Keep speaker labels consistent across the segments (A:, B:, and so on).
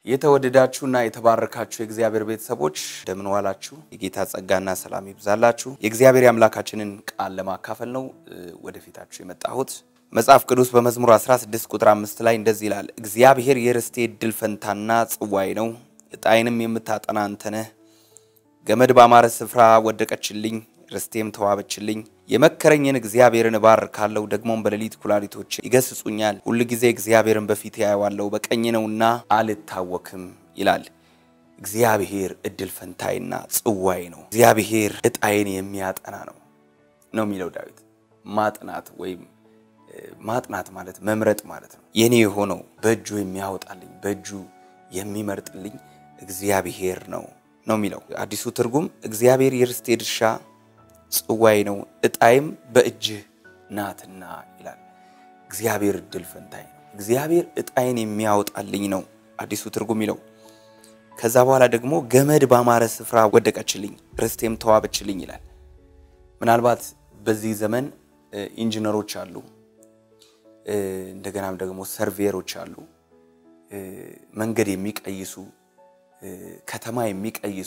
A: የተወደዳችሁና የተባረካችሁ የእግዚአብሔር ቤተሰቦች እንደምን ዋላችሁ? የጌታ ጸጋና ሰላም ይብዛላችሁ። የእግዚአብሔር የአምላካችንን ቃል ለማካፈል ነው ወደፊታችሁ የመጣሁት። መጽሐፍ ቅዱስ በመዝሙር 16 ቁጥር 5 ላይ እንደዚህ ይላል፣ እግዚአብሔር የርስቴ እድል ፈንታና ጽዋይ ነው፣ ዕጣዬንም የምታጠና አንተ ነህ። ገመድ ባማረ ስፍራ ወደቀችልኝ፣ ርስቴም ተዋበችልኝ። የመከረኝን እግዚአብሔርን እባርካለሁ፣ ደግሞም በሌሊት ኩላሊቶች ይገስጹኛል። ሁል ጊዜ እግዚአብሔርን በፊት ያየዋለሁ፣ በቀኝ ነውና አልታወክም ይላል። እግዚአብሔር እድል ፈንታይና ጽዋይ ነው። እግዚአብሔር ዕጣዬን የሚያጠና ነው ነው የሚለው ዳዊት። ማጥናት ወይም ማጥናት ማለት መምረጥ ማለት ነው። የኔ የሆነው በእጁ የሚያወጣልኝ በእጁ የሚመርጥልኝ እግዚአብሔር ነው ነው የሚለው አዲሱ ትርጉም። እግዚአብሔር የርስቴ ድርሻ ጽዋይ ነው ዕጣይም በእጅህ ናትና ይላል። እግዚአብሔር እድል ፈንታይ ነው። እግዚአብሔር ዕጣይን የሚያወጣልኝ ነው አዲሱ ትርጉም ይለው። ከዛ በኋላ ደግሞ ገመድ ባማረ ስፍራ ወደቀችልኝ፣ ርስቴም ተዋበችልኝ ይላል። ምናልባት በዚህ ዘመን ኢንጂነሮች አሉ፣ እንደገናም ደግሞ ሰርቬየሮች አሉ፣ መንገድ የሚቀይሱ ከተማ የሚቀይሱ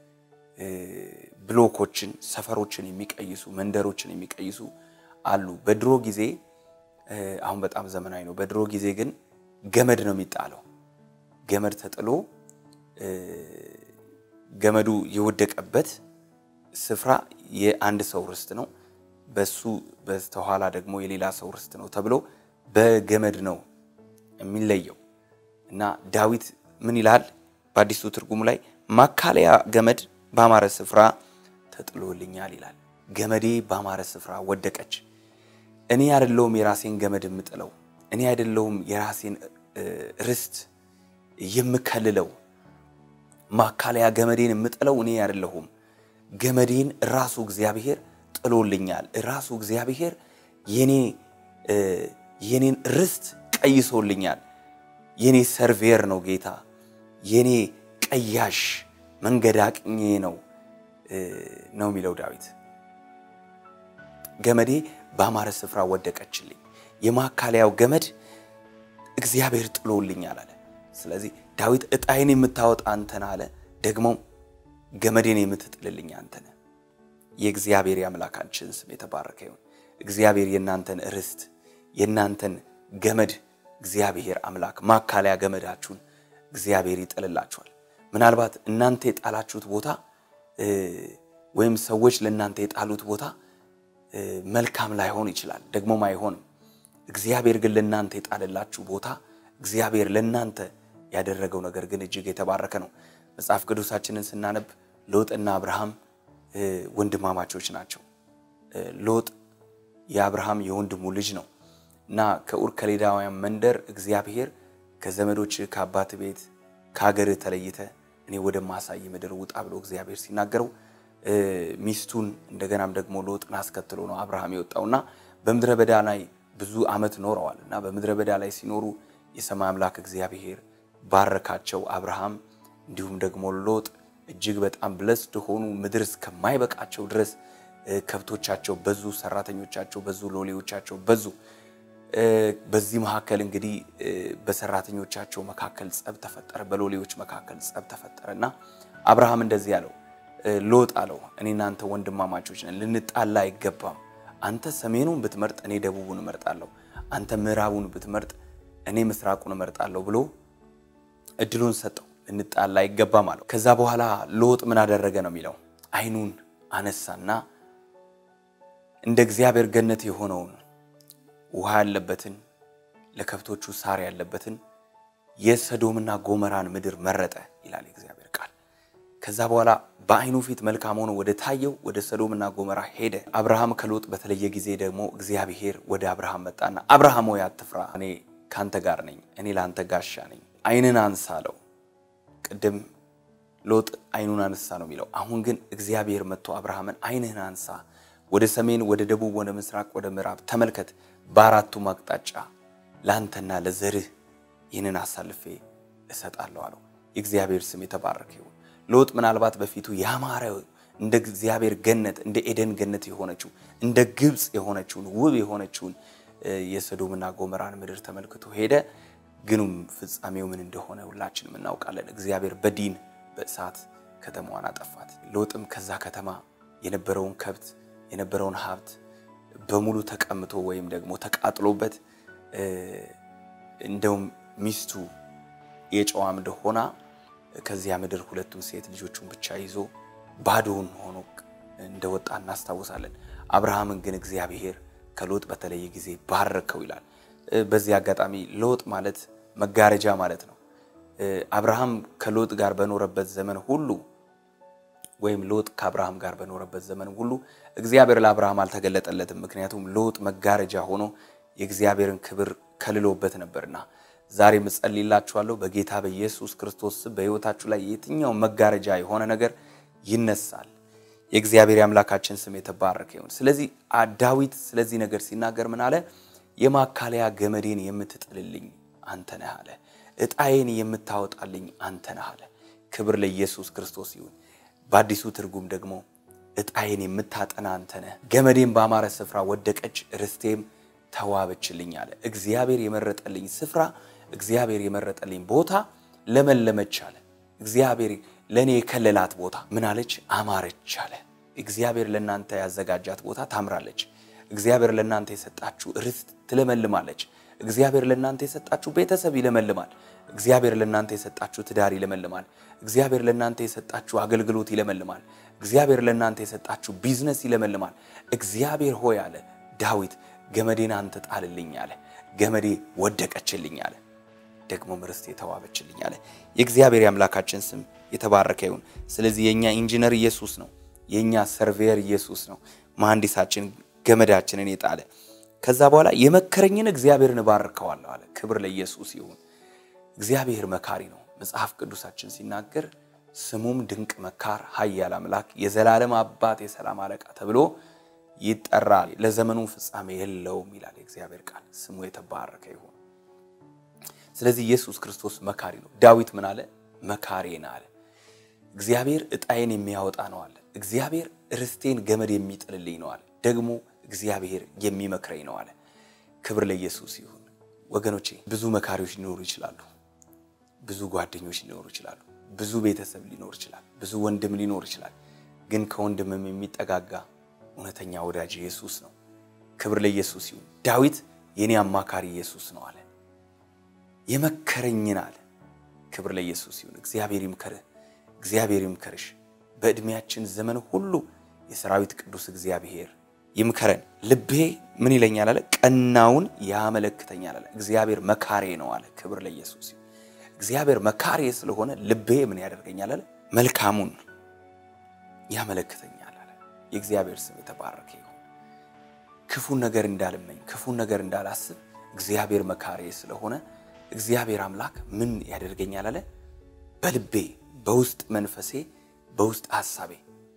A: ብሎኮችን፣ ሰፈሮችን የሚቀይሱ መንደሮችን የሚቀይሱ አሉ። በድሮ ጊዜ አሁን በጣም ዘመናዊ ነው። በድሮ ጊዜ ግን ገመድ ነው የሚጣለው። ገመድ ተጥሎ ገመዱ የወደቀበት ስፍራ የአንድ ሰው ርስት ነው፣ በሱ በስተኋላ ደግሞ የሌላ ሰው ርስት ነው ተብሎ በገመድ ነው የሚለየው እና ዳዊት ምን ይላል በአዲሱ ትርጉሙ ላይ ማካለያ ገመድ ባማረ ስፍራ ተጥሎልኛል ይላል። ገመዴ ባማረ ስፍራ ወደቀች። እኔ አይደለሁም የራሴን ገመድ የምጥለው፣ እኔ አይደለሁም የራሴን ርስት የምከልለው። ማካለያ ገመዴን የምጥለው እኔ አይደለሁም። ገመዴን ራሱ እግዚአብሔር ጥሎልኛል። ራሱ እግዚአብሔር የኔ የኔን ርስት ቀይሶልኛል። የኔ ሰርቬር ነው ጌታ የኔ ቀያሽ መንገድ አቅኜ ነው ነው የሚለው ዳዊት። ገመዴ በአማረ ስፍራ ወደቀችልኝ፣ የማካለያው ገመድ እግዚአብሔር ጥሎልኛል አለ። ስለዚህ ዳዊት ዕጣዬን የምታወጣ አንተን አለ፣ ደግሞ ገመዴን የምትጥልልኝ አንተን። የእግዚአብሔር የአምላካችን ስም የተባረከ ይሁን። እግዚአብሔር የእናንተን ርስት የእናንተን ገመድ እግዚአብሔር አምላክ ማካለያ ገመዳችሁን እግዚአብሔር ይጥልላችኋል። ምናልባት እናንተ የጣላችሁት ቦታ ወይም ሰዎች ለእናንተ የጣሉት ቦታ መልካም ላይሆን ይችላል፣ ደግሞም አይሆንም። እግዚአብሔር ግን ለእናንተ የጣለላችሁ ቦታ እግዚአብሔር ለእናንተ ያደረገው ነገር ግን እጅግ የተባረከ ነው። መጽሐፍ ቅዱሳችንን ስናነብ ሎጥና አብርሃም ወንድማማቾች ናቸው። ሎጥ የአብርሃም የወንድሙ ልጅ ነው እና ከኡር ከሌዳውያን መንደር እግዚአብሔር ከዘመዶች ከአባት ቤት ከሀገርህ ተለይተ እኔ ወደማሳይ ምድር ውጣ ብሎ እግዚአብሔር ሲናገረው ሚስቱን እንደገናም ደግሞ ሎጥን አስከትሎ ነው አብርሃም የወጣውና በምድረ በዳ ላይ ብዙ ዓመት ኖረዋል እና በምድረ በዳ ላይ ሲኖሩ የሰማይ አምላክ እግዚአብሔር ባረካቸው። አብርሃም እንዲሁም ደግሞ ሎጥ እጅግ በጣም ብለስድ ሆኑ። ምድር እስከማይበቃቸው ድረስ ከብቶቻቸው በዙ፣ ሰራተኞቻቸው በዙ፣ ሎሌዎቻቸው በዙ። በዚህ መካከል እንግዲህ በሰራተኞቻቸው መካከል ጸብ ተፈጠረ፣ በሎሌዎች መካከል ጸብ ተፈጠረ እና አብርሃም እንደዚህ አለው፣ ሎጥ አለው እኔ እናንተ ወንድማማቾች ነን፣ ልንጣላ አይገባም። አንተ ሰሜኑን ብትመርጥ እኔ ደቡቡን እመርጣለሁ፣ አንተ ምዕራቡን ብትመርጥ እኔ ምስራቁን እመርጣለሁ ብሎ እድሉን ሰጠው። ልንጣላ አይገባም አለው። ከዛ በኋላ ሎጥ ምን አደረገ ነው የሚለው ዓይኑን አነሳና እንደ እግዚአብሔር ገነት የሆነውን ውሃ ያለበትን ለከብቶቹ ሳር ያለበትን የሰዶምና ጎመራን ምድር መረጠ ይላል የእግዚአብሔር ቃል። ከዛ በኋላ በዓይኑ ፊት መልካም ሆኖ ወደ ታየው ወደ ሰዶምና ጎመራ ሄደ። አብርሃም ከሎጥ በተለየ ጊዜ ደግሞ እግዚአብሔር ወደ አብርሃም መጣና አብርሃም ሆይ አትፍራ፣ እኔ ካንተ ጋር ነኝ፣ እኔ ለአንተ ጋሻ ነኝ፣ ዓይንን አንሳ አለው። ቅድም ሎጥ ዓይኑን አነሳ ነው የሚለው። አሁን ግን እግዚአብሔር መጥቶ አብርሃምን ዓይንህን አንሳ ወደ ሰሜን፣ ወደ ደቡብ፣ ወደ ምስራቅ፣ ወደ ምዕራብ ተመልከት። በአራቱም አቅጣጫ ለአንተና ለዘርህ ይህንን አሳልፌ እሰጣለሁ አለው። የእግዚአብሔር ስም የተባረከ ይሁን። ሎጥ ምናልባት በፊቱ ያማረ እንደ እግዚአብሔር ገነት እንደ ኤደን ገነት የሆነችው እንደ ግብፅ የሆነችውን ውብ የሆነችውን የሰዶምና ጎመራን ምድር ተመልክቶ ሄደ። ግኑም ፍጻሜው ምን እንደሆነ ሁላችንም እናውቃለን። እግዚአብሔር በዲን በእሳት ከተማዋን አጠፋት። ሎጥም ከዛ ከተማ የነበረውን ከብት የነበረውን ሀብት በሙሉ ተቀምቶ ወይም ደግሞ ተቃጥሎበት እንደውም ሚስቱ የጨዋ ምድር ሆና ከዚያ ምድር ሁለቱን ሴት ልጆቹን ብቻ ይዞ ባዶውን ሆኖ እንደወጣ እናስታውሳለን። አብርሃምን ግን እግዚአብሔር ከሎጥ በተለየ ጊዜ ባረከው ይላል። በዚህ አጋጣሚ ሎጥ ማለት መጋረጃ ማለት ነው። አብርሃም ከሎጥ ጋር በኖረበት ዘመን ሁሉ ወይም ሎጥ ከአብርሃም ጋር በኖረበት ዘመን ሁሉ እግዚአብሔር ለአብርሃም አልተገለጠለትም። ምክንያቱም ሎጥ መጋረጃ ሆኖ የእግዚአብሔርን ክብር ከልሎበት ነበርና ዛሬ እጸልይላችኋለሁ በጌታ በኢየሱስ ክርስቶስ በሕይወታችሁ ላይ የትኛው መጋረጃ የሆነ ነገር ይነሳል። የእግዚአብሔር የአምላካችን ስም የተባረከ ይሁን። ስለዚህ ዳዊት ስለዚህ ነገር ሲናገር ምን አለ? የማካለያ ገመዴን የምትጥልልኝ አንተ ነህ አለ። ዕጣዬን የምታወጣልኝ አንተ ነህ አለ። ክብር ለኢየሱስ ክርስቶስ ይሁን። በአዲሱ ትርጉም ደግሞ ዕጣዬን የምታጠና አንተ ነህ፣ ገመዴን በአማረ ስፍራ ወደቀች፣ ርስቴም ተዋበችልኝ አለ። እግዚአብሔር የመረጠልኝ ስፍራ፣ እግዚአብሔር የመረጠልኝ ቦታ ለመለመች አለ። እግዚአብሔር ለእኔ የከለላት ቦታ ምን አለች? አማረች አለ። እግዚአብሔር ለእናንተ ያዘጋጃት ቦታ ታምራለች። እግዚአብሔር ለእናንተ የሰጣችሁ ርስት ትለመልማለች። እግዚአብሔር ለእናንተ የሰጣችሁ ቤተሰብ ይለመልማል። እግዚአብሔር ለእናንተ የሰጣችሁ ትዳር ይለመልማል። እግዚአብሔር ለእናንተ የሰጣችሁ አገልግሎት ይለመልማል። እግዚአብሔር ለእናንተ የሰጣችሁ ቢዝነስ ይለመልማል። እግዚአብሔር ሆይ አለ ዳዊት ገመዴን አንተ ጣልልኝ አለ። ገመዴ ወደቀችልኝ አለ። ደግሞ ርስቴ የተዋበችልኝ አለ። የእግዚአብሔር የአምላካችን ስም የተባረከ ይሁን። ስለዚህ የእኛ ኢንጂነር ኢየሱስ ነው። የእኛ ሰርቬየር ኢየሱስ ነው። መሐንዲሳችን ገመዳችንን የጣለ ከዛ በኋላ የመከረኝን እግዚአብሔርን እባርከዋለሁ አለ። ክብር ለኢየሱስ ይሁን። እግዚአብሔር መካሪ ነው። መጽሐፍ ቅዱሳችን ሲናገር ስሙም ድንቅ መካር፣ ኃያል አምላክ፣ የዘላለም አባት፣ የሰላም አለቃ ተብሎ ይጠራል። ለዘመኑ ፍጻሜ የለውም ይላል የእግዚአብሔር ቃል። ስሙ የተባረከ ይሁን። ስለዚህ ኢየሱስ ክርስቶስ መካሪ ነው። ዳዊት ምን አለ? መካሬን አለ። እግዚአብሔር ዕጣዬን የሚያወጣ ነው አለ። እግዚአብሔር ርስቴን ገመድ የሚጥልልኝ ነው አለ። ደግሞ እግዚአብሔር የሚመክረኝ ነው አለ። ክብር ለኢየሱስ ይሁን። ወገኖቼ ብዙ መካሪዎች ሊኖሩ ይችላሉ። ብዙ ጓደኞች ሊኖሩ ይችላሉ። ብዙ ቤተሰብ ሊኖር ይችላል። ብዙ ወንድም ሊኖር ይችላል። ግን ከወንድምም የሚጠጋጋ እውነተኛ ወዳጅ ኢየሱስ ነው። ክብር ለኢየሱስ ይሁን። ዳዊት የኔ አማካሪ ኢየሱስ ነው አለ። የመከረኝን አለ። ክብር ለኢየሱስ ይሁን። እግዚአብሔር ይምከርህ፣ እግዚአብሔር ይምከርሽ። በዕድሜያችን ዘመን ሁሉ የሰራዊት ቅዱስ እግዚአብሔር ይምከረን። ልቤ ምን ይለኛል አለ? ቀናውን ያመለክተኛል አለ። እግዚአብሔር መካሬ ነው አለ። ክብር ለኢየሱስ ይሁን። እግዚአብሔር መካሬ ስለሆነ ልቤ ምን ያደርገኛል አለ? መልካሙን ያመለክተኛል አለ። የእግዚአብሔር ስም የተባረከ ይሁን። ክፉን ነገር እንዳልመኝ፣ ክፉን ነገር እንዳላስብ እግዚአብሔር መካሬ ስለሆነ እግዚአብሔር አምላክ ምን ያደርገኛል አለ? በልቤ በውስጥ መንፈሴ በውስጥ ሀሳቤ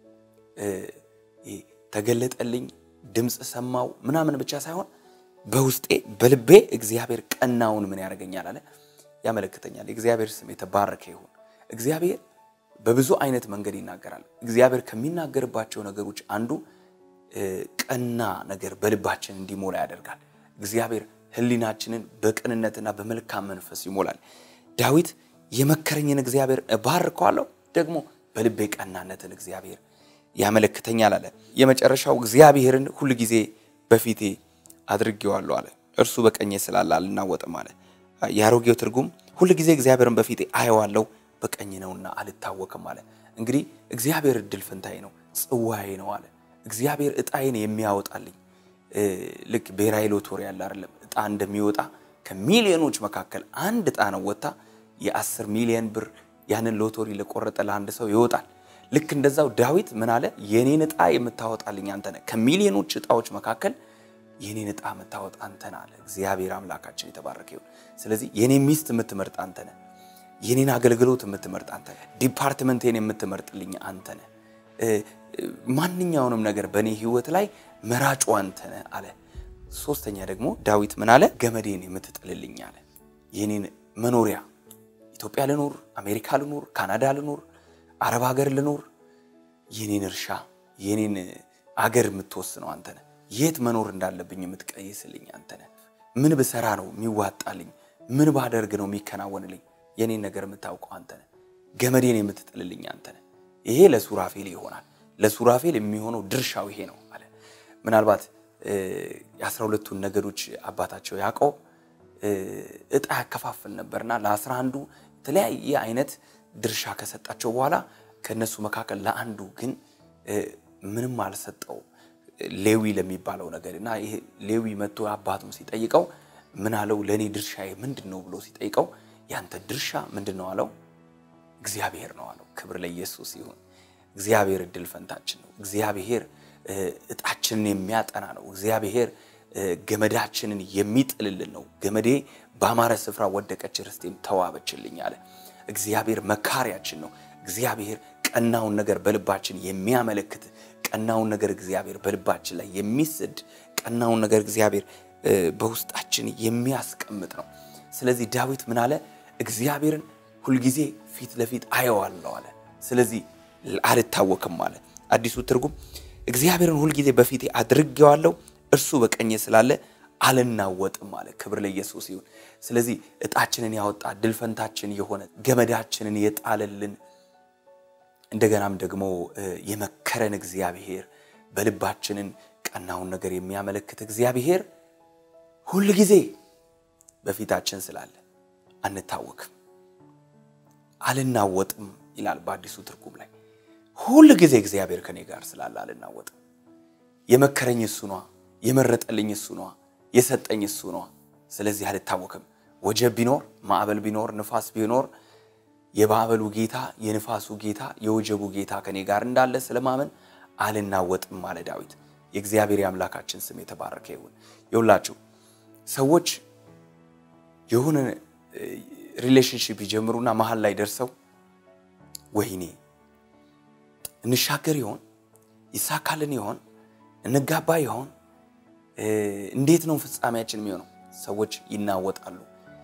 A: ተገለጠልኝ፣ ድምፅ ሰማው ምናምን ብቻ ሳይሆን በውስጤ በልቤ እግዚአብሔር ቀናውን ምን ያደርገኛል አለ ያመለክተኛል። የእግዚአብሔር ስም የተባረከ ይሁን። እግዚአብሔር በብዙ አይነት መንገድ ይናገራል። እግዚአብሔር ከሚናገርባቸው ነገሮች አንዱ ቀና ነገር በልባችን እንዲሞላ ያደርጋል። እግዚአብሔር ሕሊናችንን በቅንነትና በመልካም መንፈስ ይሞላል። ዳዊት የመከረኝን እግዚአብሔር እባርከዋለሁ፣ ደግሞ በልቤ ቀናነትን እግዚአብሔር ያመለክተኛል አለ። የመጨረሻው እግዚአብሔርን ሁል ጊዜ በፊቴ አድርጌዋለሁ አለ። እርሱ በቀኜ ስላለ አልናወጥም አለ። የአሮጌው ትርጉም ሁል ጊዜ እግዚአብሔርን በፊቴ አየዋለሁ በቀኝ ነውና አልታወክም አለ። እንግዲህ እግዚአብሔር እድል ፈንታዬ ነው፣ ጽዋዬ ነው አለ። እግዚአብሔር እጣዬን የሚያወጣልኝ ልክ ብሔራዊ ሎቶሪ ያለ አይደለም። እጣ እንደሚወጣ ከሚሊዮኖች መካከል አንድ እጣ ነው ወጥታ የአስር ሚሊዮን ብር ያንን ሎቶሪ ለቆረጠ ለአንድ ሰው ይወጣል። ልክ እንደዛው ዳዊት ምን አለ? የኔን እጣ የምታወጣልኝ አንተ ነህ፣ ከሚሊዮኖች እጣዎች መካከል የኔን እጣ የምታወጣ አንተ ነህ አለ። እግዚአብሔር አምላካችን የተባረከ ይሁን። ስለዚህ የኔ ሚስት የምትመርጥ አንተ ነህ። የኔን አገልግሎት የምትመርጥ አንተ ነህ። ዲፓርትመንቴን የምትመርጥልኝ አንተ ነህ። ማንኛውንም ነገር በእኔ ህይወት ላይ መራጩ አንተ ነህ አለ። ሶስተኛ ደግሞ ዳዊት ምን አለ? ገመዴን የምትጥልልኝ አለ። የኔን መኖሪያ ኢትዮጵያ ልኖር፣ አሜሪካ ልኖር፣ ካናዳ ልኖር፣ አረብ ሀገር ልኖር፣ የኔን እርሻ የኔን አገር የምትወስነው አንተ ነህ። የት መኖር እንዳለብኝ የምትቀይስልኝ አንተ ነህ። ምን ብሰራ ነው የሚዋጣልኝ? ምን ባደርግ ነው የሚከናወንልኝ? የኔን ነገር የምታውቀው አንተ ነህ። ገመዴን የምትጥልልኝ አንተ ነህ። ይሄ ለሱራፌል ይሆናል። ለሱራፌል የሚሆነው ድርሻው ይሄ ነው አለ። ምናልባት የአስራ ሁለቱን ነገዶች አባታቸው ያዕቆብ እጣ ያከፋፍል ነበርና ለአስራ አንዱ የተለያየ አይነት ድርሻ ከሰጣቸው በኋላ ከእነሱ መካከል ለአንዱ ግን ምንም አልሰጠው ሌዊ ለሚባለው ነገር እና ይሄ ሌዊ መጥቶ አባቱም ሲጠይቀው ምን አለው? ለእኔ ድርሻዬ ምንድን ነው ብሎ ሲጠይቀው ያንተ ድርሻ ምንድን ነው አለው። እግዚአብሔር ነው አለው። ክብር ለኢየሱስ ይሁን። እግዚአብሔር እድል ፈንታችን ነው። እግዚአብሔር እጣችንን የሚያጠና ነው። እግዚአብሔር ገመዳችንን የሚጥልልን ነው። ገመዴ በአማረ ስፍራ ወደቀች፣ ርስቴም ተዋበችልኝ አለ። እግዚአብሔር መካሪያችን ነው። እግዚአብሔር ቀናውን ነገር በልባችን የሚያመለክት ቀናውን ነገር እግዚአብሔር በልባችን ላይ የሚስድ ቀናውን ነገር እግዚአብሔር በውስጣችን የሚያስቀምጥ ነው። ስለዚህ ዳዊት ምን አለ? እግዚአብሔርን ሁልጊዜ ፊት ለፊት አየዋለሁ አለ። ስለዚህ አልታወክም አለ። አዲሱ ትርጉም እግዚአብሔርን ሁልጊዜ በፊቴ አድርጌዋለሁ፣ እርሱ በቀኜ ስላለ አልናወጥም አለ። ክብር ለኢየሱስ ይሁን። ስለዚህ እጣችንን ያወጣ ድልፈንታችን የሆነ ገመዳችንን የጣለልን እንደገናም ደግሞ የመከረን እግዚአብሔር በልባችንን ቀናውን ነገር የሚያመለክት እግዚአብሔር ሁል ጊዜ በፊታችን ስላለ አንታወክም፣ አልናወጥም ይላል በአዲሱ ትርጉም ላይ። ሁል ጊዜ እግዚአብሔር ከኔ ጋር ስላለ አልናወጥም። የመከረኝ እሱ ነዋ፣ የመረጠልኝ እሱ ነዋ፣ የሰጠኝ እሱ ነዋ። ስለዚህ አልታወክም። ወጀብ ቢኖር ማዕበል ቢኖር ንፋስ ቢኖር የማዕበሉ ጌታ የንፋሱ ጌታ የወጀቡ ጌታ ከኔ ጋር እንዳለ ስለማመን አልናወጥም አለ ዳዊት። የእግዚአብሔር የአምላካችን ስም የተባረከ ይሁን። የሁላችሁ ሰዎች የሆነ ሪሌሽንሽፕ ይጀምሩና መሀል ላይ ደርሰው ወይኔ እንሻገር ይሆን ይሳካልን ይሆን እንጋባ ይሆን እንዴት ነው ፍጻሜያችን የሚሆነው? ሰዎች ይናወጣሉ፣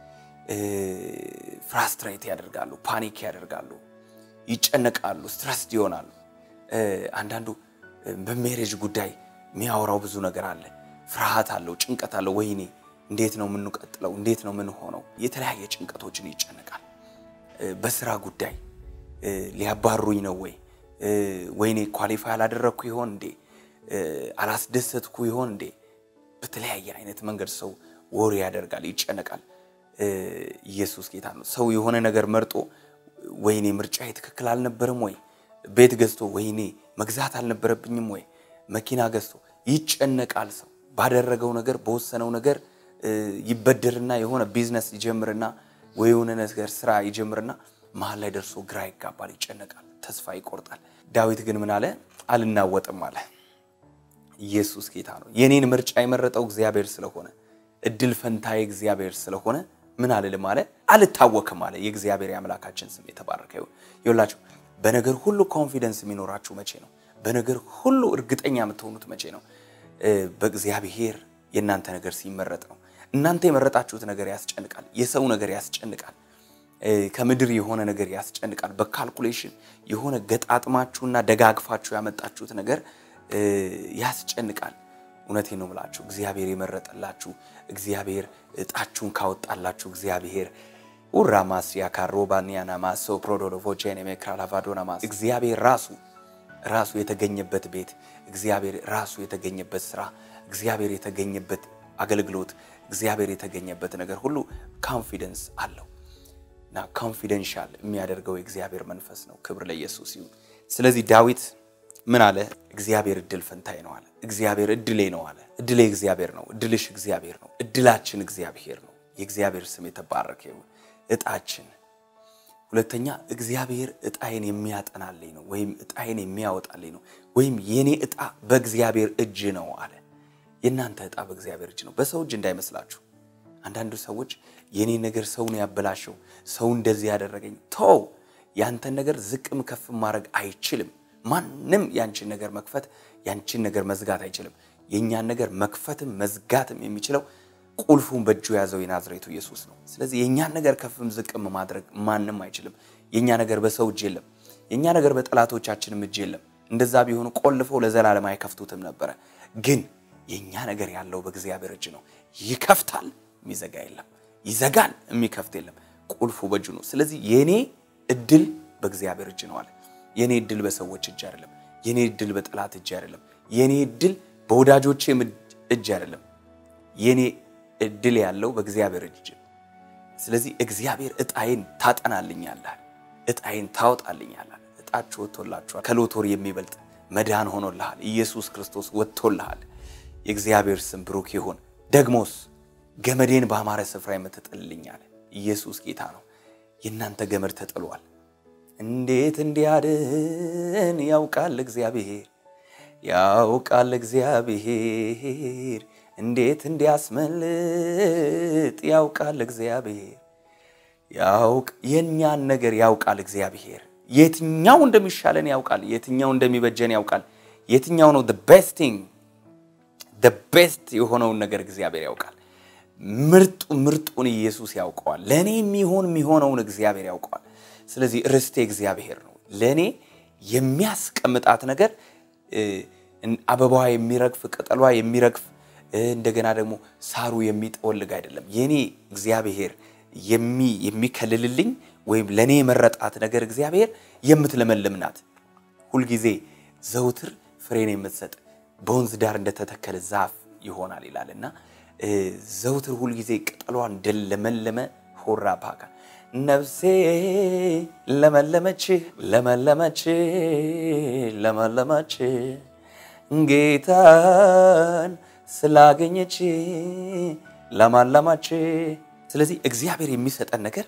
A: ፍራስትሬት ያደርጋሉ፣ ፓኒክ ያደርጋሉ፣ ይጨነቃሉ፣ ስትረስድ ይሆናሉ። አንዳንዱ በሜሬጅ ጉዳይ የሚያወራው ብዙ ነገር አለ፣ ፍርሃት አለው፣ ጭንቀት አለው። ወይኔ እንዴት ነው የምንቀጥለው? እንዴት ነው የምንሆነው? የተለያየ ጭንቀቶችን ይጨነቃል። በስራ ጉዳይ ሊያባሩኝ ነው ወይ? ወይኔ ኳሊፋይ አላደረግኩ ይሆን እንዴ? አላስደሰትኩ ይሆን እንዴ? በተለያየ አይነት መንገድ ሰው ወሬ ያደርጋል፣ ይጨነቃል። ኢየሱስ ጌታ ነው። ሰው የሆነ ነገር መርጦ ወይኔ ምርጫዬ ትክክል አልነበረም ወይ? ቤት ገዝቶ ወይኔ መግዛት አልነበረብኝም ወይ? መኪና ገዝቶ ይጨነቃል። ሰው ባደረገው ነገር በወሰነው ነገር ይበደርና የሆነ ቢዝነስ ይጀምርና ወይ የሆነ ነገር ስራ ይጀምርና መሀል ላይ ደርሶ ግራ ይጋባል፣ ይጨነቃል፣ ተስፋ ይቆርጣል። ዳዊት ግን ምን አለ? አልናወጥም አለ። ኢየሱስ ጌታ ነው። የኔን ምርጫ የመረጠው እግዚአብሔር ስለሆነ እድል ፈንታዬ እግዚአብሔር ስለሆነ ምን አልልም አለ፣ አልታወክም አለ። የእግዚአብሔር የአምላካችን ስም የተባረከ ይሁን። ይኸውላችሁ በነገር ሁሉ ኮንፊደንስ የሚኖራችሁ መቼ ነው? በነገር ሁሉ እርግጠኛ የምትሆኑት መቼ ነው? በእግዚአብሔር የእናንተ ነገር ሲመረጥ ነው። እናንተ የመረጣችሁት ነገር ያስጨንቃል። የሰው ነገር ያስጨንቃል። ከምድር የሆነ ነገር ያስጨንቃል። በካልኩሌሽን የሆነ ገጣጥማችሁና ደጋግፋችሁ ያመጣችሁት ነገር ያስጨንቃል። እውነቴን ነው የምላችሁ። እግዚአብሔር የመረጠላችሁ እግዚአብሔር እጣችሁን ካወጣላችሁ እግዚአብሔር ኡራማስ ያካሮባኒያናማ ሰው ፕሮዶሎቮቼን የሜክራላቫዶናማስ እግዚአብሔር ራሱ ራሱ የተገኘበት ቤት እግዚአብሔር ራሱ የተገኘበት ስራ እግዚአብሔር የተገኘበት አገልግሎት እግዚአብሔር የተገኘበት ነገር ሁሉ ኮንፊደንስ አለው እና ኮንፊደንሻል የሚያደርገው የእግዚአብሔር መንፈስ ነው። ክብር ለኢየሱስ ይሁን። ስለዚህ ዳዊት ምን አለ? እግዚአብሔር እድል ፈንታዬ ነው አለ። እግዚአብሔር እድሌ ነው አለ። እድሌ እግዚአብሔር ነው። እድልሽ እግዚአብሔር ነው። እድላችን እግዚአብሔር ነው። የእግዚአብሔር ስም የተባረከ ይሁን። እጣችን ሁለተኛ እግዚአብሔር እጣዬን የሚያጠናልኝ ነው ወይም እጣዬን የሚያወጣልኝ ነው ወይም የኔ እጣ በእግዚአብሔር እጅ ነው አለ። የእናንተ እጣ በእግዚአብሔር እጅ ነው፣ በሰው እጅ እንዳይመስላችሁ። አንዳንዱ ሰዎች የኔ ነገር ሰውን ያበላሸው ሰው እንደዚህ ያደረገኝ ተው። ያንተን ነገር ዝቅም ከፍ ማድረግ አይችልም። ማንም ያንቺን ነገር መክፈት ያንቺን ነገር መዝጋት አይችልም። የእኛን ነገር መክፈትም መዝጋትም የሚችለው ቁልፉን በእጁ የያዘው የናዝሬቱ ኢየሱስ ነው። ስለዚህ የእኛን ነገር ከፍም ዝቅም ማድረግ ማንም አይችልም። የእኛ ነገር በሰው እጅ የለም። የእኛ ነገር በጠላቶቻችንም እጅ የለም። እንደዛ ቢሆኑ ቆልፈው ለዘላለም አይከፍቱትም ነበረ። ግን የእኛ ነገር ያለው በእግዚአብሔር እጅ ነው። ይከፍታል፣ የሚዘጋ የለም። ይዘጋል፣ የሚከፍት የለም። ቁልፉ በእጁ ነው። ስለዚህ የኔ እድል በእግዚአብሔር እጅ ነው አለ። የኔ እድል በሰዎች እጅ አይደለም። የኔ እድል በጠላት እጅ አይደለም። የኔ እድል በወዳጆቼ እጅ አይደለም። የኔ እድል ያለው በእግዚአብሔር እጅ። ስለዚህ እግዚአብሔር እጣዬን ታጠናልኛለህ፣ እጣዬን ታወጣልኛለህ። እጣችሁ ወጥቶላችኋል። ከሎቶሪ የሚበልጥ መዳን ሆኖልሃል። ኢየሱስ ክርስቶስ ወጥቶልሃል። የእግዚአብሔር ስም ብሩክ ይሁን። ደግሞስ ገመዴን በአማረ ስፍራ የምትጥልልኛል። ኢየሱስ ጌታ ነው። የእናንተ ገመድ ተጥሏል። እንዴት እንዲያድን ያውቃል እግዚአብሔር ያውቃል እግዚአብሔር እንዴት እንዲያስመልጥ ያውቃል እግዚአብሔር ያውቅ የእኛን ነገር ያውቃል እግዚአብሔር የትኛው እንደሚሻለን ያውቃል የትኛው እንደሚበጀን ያውቃል የትኛው ነው ቤስት ቲንግ ቤስት የሆነውን ነገር እግዚአብሔር ያውቃል ምርጡ ምርጡን ኢየሱስ ያውቀዋል ለእኔ የሚሆን የሚሆነውን እግዚአብሔር ያውቀዋል ስለዚህ ርስቴ እግዚአብሔር ነው ለእኔ የሚያስቀምጣት ነገር አበባዋ የሚረግፍ ቅጠሏ የሚረግፍ እንደገና ደግሞ ሳሩ የሚጠወልግ አይደለም። የኔ እግዚአብሔር የሚከልልልኝ ወይም ለእኔ የመረጣት ነገር እግዚአብሔር የምትለመልም ናት። ሁልጊዜ ዘውትር ፍሬን የምትሰጥ በወንዝ ዳር እንደተተከለ ዛፍ ይሆናል ይላል እና ዘውትር ሁልጊዜ ቅጠሏ እንደለመለመ ሆራ ባካ ነፍሴ ለመለመች ለመለመች ለመለመች ጌታን ስላገኘች ለማለማች። ስለዚህ እግዚአብሔር የሚሰጠን ነገር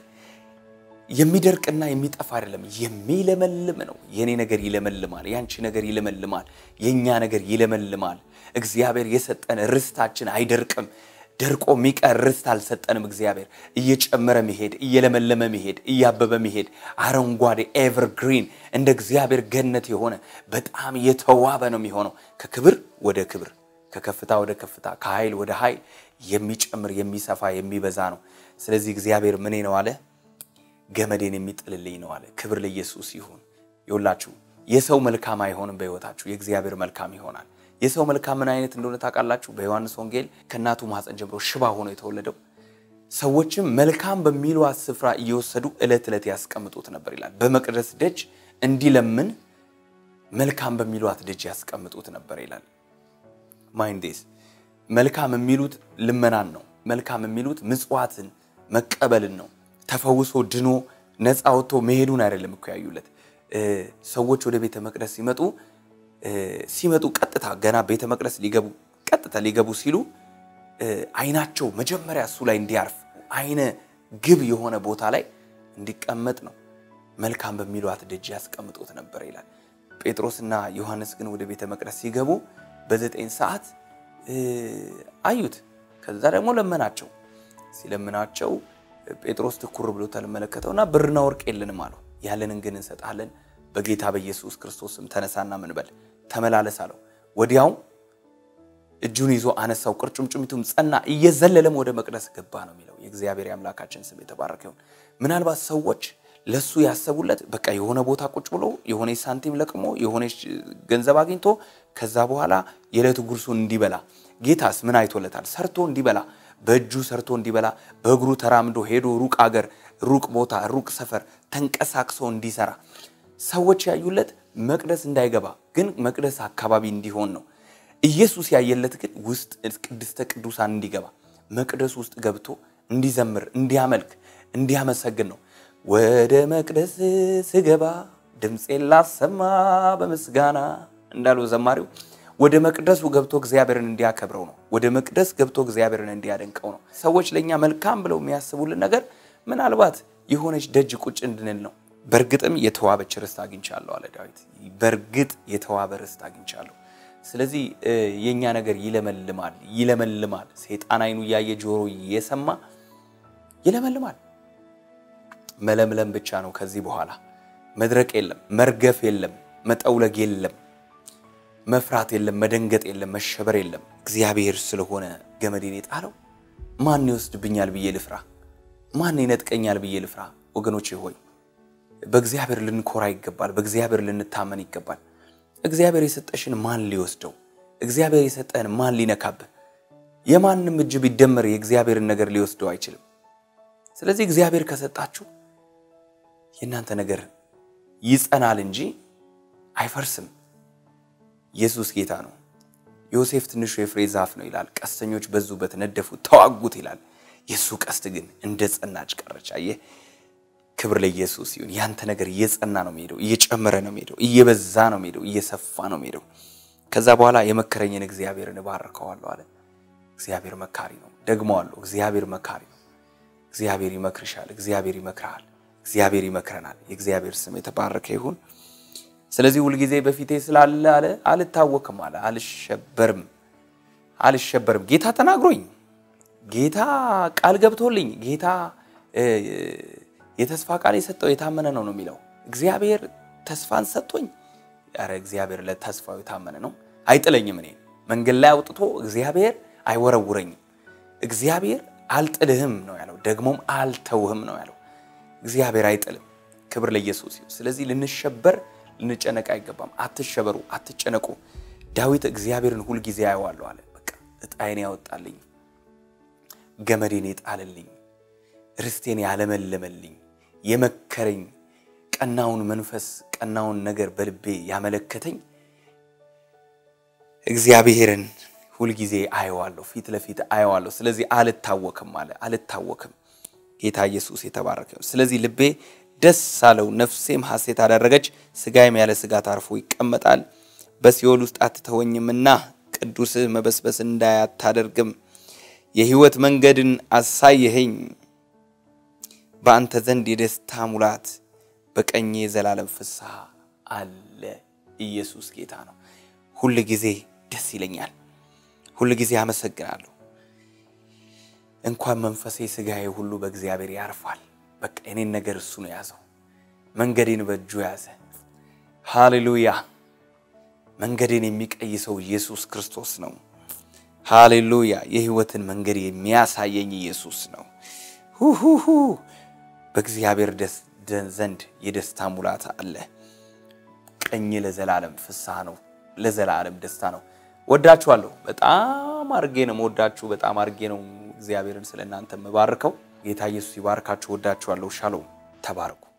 A: የሚደርቅና የሚጠፋ አይደለም፣ የሚለመልም ነው። የኔ ነገር ይለመልማል፣ ያንቺ ነገር ይለመልማል፣ የእኛ ነገር ይለመልማል። እግዚአብሔር የሰጠን ርስታችን አይደርቅም። ደርቆ የሚቀር ርስት አልሰጠንም። እግዚአብሔር እየጨመረ መሄድ፣ እየለመለመ መሄድ፣ እያበበ መሄድ፣ አረንጓዴ ኤቨርግሪን እንደ እግዚአብሔር ገነት የሆነ በጣም የተዋበ ነው የሚሆነው። ከክብር ወደ ክብር፣ ከከፍታ ወደ ከፍታ፣ ከኃይል ወደ ኃይል የሚጨምር የሚሰፋ የሚበዛ ነው። ስለዚህ እግዚአብሔር ምኔ ነው አለ? ገመዴን የሚጥልልኝ ነው አለ። ክብር ለኢየሱስ ይሁን። ይውላችሁ የሰው መልካም አይሆንም በሕይወታችሁ፣ የእግዚአብሔር መልካም ይሆናል። የሰው መልካም ምን አይነት እንደሆነ ታውቃላችሁ? በዮሐንስ ወንጌል ከእናቱ ማኅፀን ጀምሮ ሽባ ሆኖ የተወለደው ሰዎችም መልካም በሚሏት ስፍራ እየወሰዱ ዕለት ዕለት ያስቀምጡት ነበር ይላል። በመቅደስ ደጅ እንዲለምን መልካም በሚሏት ደጅ ያስቀምጡት ነበር ይላል። ማይንዴስ መልካም የሚሉት ልመናን ነው። መልካም የሚሉት ምጽዋትን መቀበልን ነው። ተፈውሶ ድኖ ነፃ ወጥቶ መሄዱን አይደለም እኮ ያዩለት። ሰዎች ወደ ቤተ መቅደስ ሲመጡ ሲመጡ ቀጥታ ገና ቤተ መቅደስ ሊገቡ ቀጥታ ሊገቡ ሲሉ አይናቸው መጀመሪያ እሱ ላይ እንዲያርፍ አይነ ግብ የሆነ ቦታ ላይ እንዲቀመጥ ነው። መልካም በሚሏት ደጅ ያስቀምጡት ነበር ይላል። ጴጥሮስና ዮሐንስ ግን ወደ ቤተ መቅደስ ሲገቡ በዘጠኝ ሰዓት አዩት። ከዛ ደግሞ ለመናቸው። ሲለምናቸው ጴጥሮስ ትኩር ብሎ ተመለከተውና ብርና ወርቅ የለንም አለው። ያለንን ግን እንሰጣለን በጌታ በኢየሱስ ክርስቶስም ተነሳና ምን በል ተመላለስ አለው። ወዲያውም እጁን ይዞ አነሳው፣ ቁርጭምጭሚቱም ጸና፣ እየዘለለም ወደ መቅደስ ገባ ነው የሚለው። የእግዚአብሔር የአምላካችን ስም የተባረከ ይሁን። ምናልባት ሰዎች ለሱ ያሰቡለት በቃ የሆነ ቦታ ቁጭ ብሎ የሆነ ሳንቲም ለቅሞ የሆነ ገንዘብ አግኝቶ ከዛ በኋላ የዕለት ጉርሱን እንዲበላ። ጌታስ ምን አይቶለታል? ሰርቶ እንዲበላ፣ በእጁ ሰርቶ እንዲበላ፣ በእግሩ ተራምዶ ሄዶ ሩቅ አገር፣ ሩቅ ቦታ፣ ሩቅ ሰፈር ተንቀሳቅሶ እንዲሰራ ሰዎች ያዩለት መቅደስ እንዳይገባ ግን መቅደስ አካባቢ እንዲሆን ነው። ኢየሱስ ያየለት ግን ውስጥ ቅድስተ ቅዱሳን እንዲገባ መቅደስ ውስጥ ገብቶ እንዲዘምር፣ እንዲያመልክ፣ እንዲያመሰግን ነው። ወደ መቅደስ ስገባ ድምፄን ላሰማ በምስጋና እንዳለው ዘማሪው ወደ መቅደሱ ገብቶ እግዚአብሔርን እንዲያከብረው ነው። ወደ መቅደስ ገብቶ እግዚአብሔርን እንዲያደንቀው ነው። ሰዎች ለእኛ መልካም ብለው የሚያስቡልን ነገር ምናልባት የሆነች ደጅ ቁጭ እንድንል ነው። በእርግጥም የተዋበች ርስት አግኝቻለሁ አለ ዳዊት። በእርግጥ የተዋበ ርስት አግኝቻለሁ። ስለዚህ የእኛ ነገር ይለመልማል፣ ይለመልማል። ሰይጣን አይኑ እያየ ጆሮ እየሰማ ይለመልማል። መለምለም ብቻ ነው። ከዚህ በኋላ መድረቅ የለም፣ መርገፍ የለም፣ መጠውለግ የለም፣ መፍራት የለም፣ መደንገጥ የለም፣ መሸበር የለም። እግዚአብሔር ስለሆነ ገመዴን የጣለው ማን ይወስድብኛል ብዬ ልፍራ? ማን ይነጥቀኛል ብዬ ልፍራ? ወገኖቼ ሆይ በእግዚአብሔር ልንኮራ ይገባል። በእግዚአብሔር ልንታመን ይገባል። እግዚአብሔር የሰጠሽን ማን ሊወስደው? እግዚአብሔር የሰጠህን ማን ሊነካብህ? የማንም እጅ ቢደመር የእግዚአብሔርን ነገር ሊወስደው አይችልም። ስለዚህ እግዚአብሔር ከሰጣችሁ የእናንተ ነገር ይጸናል እንጂ አይፈርስም። ኢየሱስ ጌታ ነው። ዮሴፍ ትንሹ የፍሬ ዛፍ ነው ይላል። ቀስተኞች በዙበት፣ ነደፉት፣ ተዋጉት ይላል። የእሱ ቀስት ግን እንደ ጸናች ቀረች። አየህ፣ ክብር ለኢየሱስ ይሁን። ያንተ ነገር እየጸና ነው የሚሄደው፣ እየጨመረ ነው የሚሄደው፣ እየበዛ ነው የሚሄደው፣ እየሰፋ ነው የሚሄደው። ከዛ በኋላ የመከረኝን እግዚአብሔርን እባርከዋለሁ አለ። እግዚአብሔር መካሪ ነው። ደግመዋለሁ፣ እግዚአብሔር መካሪ ነው። እግዚአብሔር ይመክርሻል፣ እግዚአብሔር ይመክርሃል፣ እግዚአብሔር ይመክረናል። የእግዚአብሔር ስም የተባረከ ይሁን። ስለዚህ ሁልጊዜ በፊቴ ስላለ አለ አልታወክም አለ አልሸበርም አልሸበርም። ጌታ ተናግሮኝ ጌታ ቃል ገብቶልኝ ጌታ የተስፋ ቃል የሰጠው የታመነ ነው ነው የሚለው እግዚአብሔር ተስፋን ሰጥቶኝ፣ ኧረ እግዚአብሔር ለተስፋው የታመነ ነው። አይጥለኝም። እኔ መንገድ ላይ አውጥቶ እግዚአብሔር አይወረውረኝም። እግዚአብሔር አልጥልህም ነው ያለው፣ ደግሞም አልተውህም ነው ያለው። እግዚአብሔር አይጥልም። ክብር ለኢየሱስ ይሁን። ስለዚህ ልንሸበር ልንጨነቅ አይገባም። አትሸበሩ፣ አትጨነቁ። ዳዊት እግዚአብሔርን ሁልጊዜ አየዋለሁ አለ። በቃ እጣዬን ያወጣልኝ፣ ገመዴን የጣልልኝ፣ ርስቴን ያለመለመልኝ፣ የመከረኝ፣ ቀናውን መንፈስ ቀናውን ነገር በልቤ ያመለከተኝ እግዚአብሔርን ሁልጊዜ አየዋለሁ፣ ፊት ለፊት አየዋለሁ። ስለዚህ አልታወክም አለ። አልታወክም። ጌታ ኢየሱስ የተባረከ ነው። ስለዚህ ልቤ ደስ አለው፣ ነፍሴም ሐሴት አደረገች፣ ሥጋዬም ያለ ስጋት አርፎ ይቀመጣል። በሲኦል ውስጥ አትተወኝምና ቅዱስህ መበስበስ እንዳያታደርግም የሕይወት መንገድን አሳየኸኝ። በአንተ ዘንድ የደስታ ሙላት፣ በቀኜ የዘላለም ፍስሐ አለ። ኢየሱስ ጌታ ነው። ሁል ጊዜ ደስ ይለኛል፣ ሁል ጊዜ አመሰግናለሁ። እንኳን መንፈሴ ሥጋዬ ሁሉ በእግዚአብሔር ያርፋል። በቃ የኔን ነገር እሱ ነው የያዘው። መንገዴን በእጁ ያዘ። ሃሌሉያ! መንገዴን የሚቀይሰው ኢየሱስ ክርስቶስ ነው። ሃሌሉያ! የሕይወትን መንገድ የሚያሳየኝ ኢየሱስ ነው። ሁሁሁ በእግዚአብሔር ዘንድ የደስታ ሙላት አለ። ቀኝ ለዘላለም ፍስሐ ነው፣ ለዘላለም ደስታ ነው። ወዳችኋለሁ። በጣም አርጌ ነው መወዳችሁ። በጣም አርጌ ነው እግዚአብሔርን ስለ እናንተ የምባርከው። ጌታ ኢየሱስ ይባርካችሁ። ወዳችኋለሁ። ሻሎም። ተባረኩ።